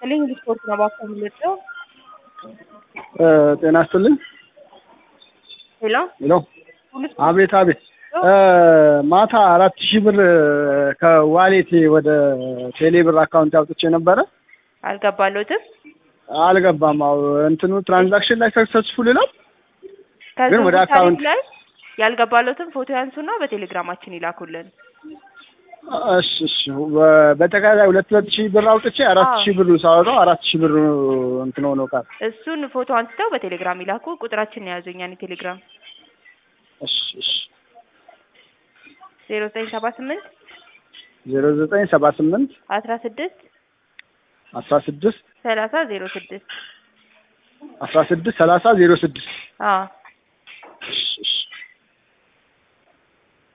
ይስጥልኝ ስፖርት ነው ባካ የምንወደው። ጤና ይስጥልኝ። ሄሎ ሄሎ ሁሉ ስፖርት አቤት አቤት ማታ አራት ሺህ ብር ከዋሌቴ ወደ ቴሌ ብር አካውንት አውጥቼ ነበረ አልገባለሁትም። አልገባም። አዎ እንትኑ ትራንዛክሽን ላይ ሰክሰስፉል ይላል። ከዚህ ግን ወደ ታሪክ አካውንት- ላይ ያልገባለሁትም ፎቶ ያንሱና በቴሌግራማችን ይላኩልን። እሺ እሺ በ- በጠቃላይ ሁለት ሁለት ሺህ ብር አውጥቼ አራት አዎ። ሺህ ብር ሳወጣው አራት ሺህ ብር እንትን ሆኖ ቃል እሱን ፎቶ አንስተው በቴሌግራም ይላኩ። ቁጥራችን የያዙ እኛን የቴሌግራም እሺ እሺ ዜሮ ዘጠኝ ሰባ ስምንት ዜሮ ዘጠኝ ሰባ ስምንት አስራ ስድስት አስራ ስድስት ሰላሳ ዜሮ ስድስት አስራ ስድስት ሰላሳ ዜሮ ስድስት አዎ እሺ እሺ